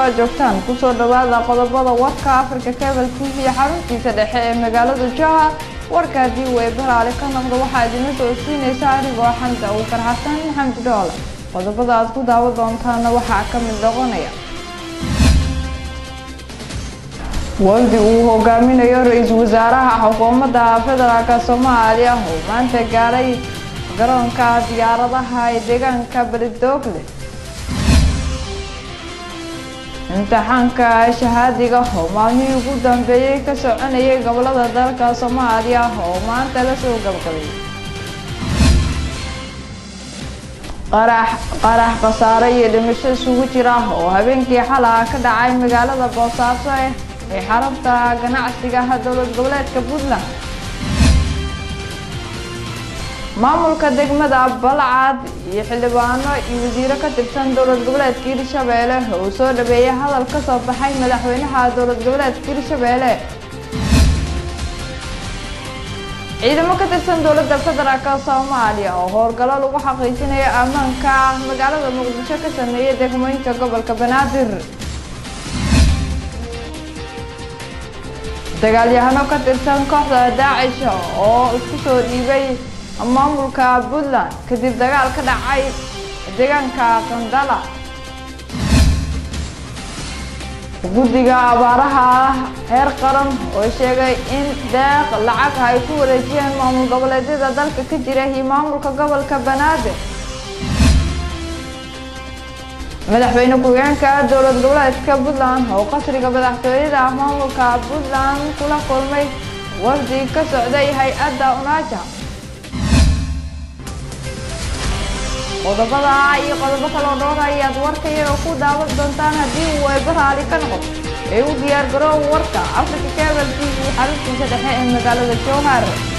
aad joogtaan kusoo dhawaada qodobada warka africa cable t v xaruntiisa dhexe ee magaalada jowhar warka haddii uu eebaraale ka noqdo waxaa idinla soo siinaysa anigoo xamsa uukar xasan maxamed dhoole qodobada aad ku daawa doontaana waxaa ka mid noqonaya waldi uu hogaaminayo ra-iisul wasaaraha xukuumadda federaalk soomaaliya oo maanta gaaray garoonka diyaaradaha ee deegaanka beledoogle imtixaanka shahaadiga oo maalmihii ugu dambeeyey ka soconayay gobolada dalka soomaaliya oo maanta lasoo gabgabay qarax qarax khasaare iyo dhimasho isugu jira oo habeenkii xalaa ka dhacay magaalada boosaaso ee xarabta ganacsiga dowlad goboleedka puntland maamulka degmada balcad iyo xildhibaano iyo wasiiro ka tirsan dowlad goboleedka hirshabeelle oo soo dhaweeyay hadal ka soo baxay madaxweynaha dowlad goboleedka hirshabeelle ciidamo ka tirsan dowladda federaalk soomaaliya oo howlgallo lagu xaqiijinayo ammaanka magaalada muqdisho ka sameeyay degmooyinka gobolka banaadir dagaalyahano ka tirsan kooxda daacish oo isku soo dhiibay maamulka puntland kadib dagaal ka dhacay deegaanka qandala guddiga abaaraha heer qaran oo sheegay in deeq lacag ay ku wareejiyeen maamul goboleedyada dalka ka jira iyo maamulka gobolka banaadir madaxweyne ku-xigeenka dowlad goboleedka puntland oo qasriga madaxtooyada maamulka puntland kula kulmay wafdi ka socday hay-adda unaaja qodobada iyo qodobo kaloo dhowr ayaad warka iyaga ku daawan doontaan haddii uu eebaraali ka noqdo ee u diyaar garoow warka africa cable t v xaruntiisa dhexe ee magaalada jowhar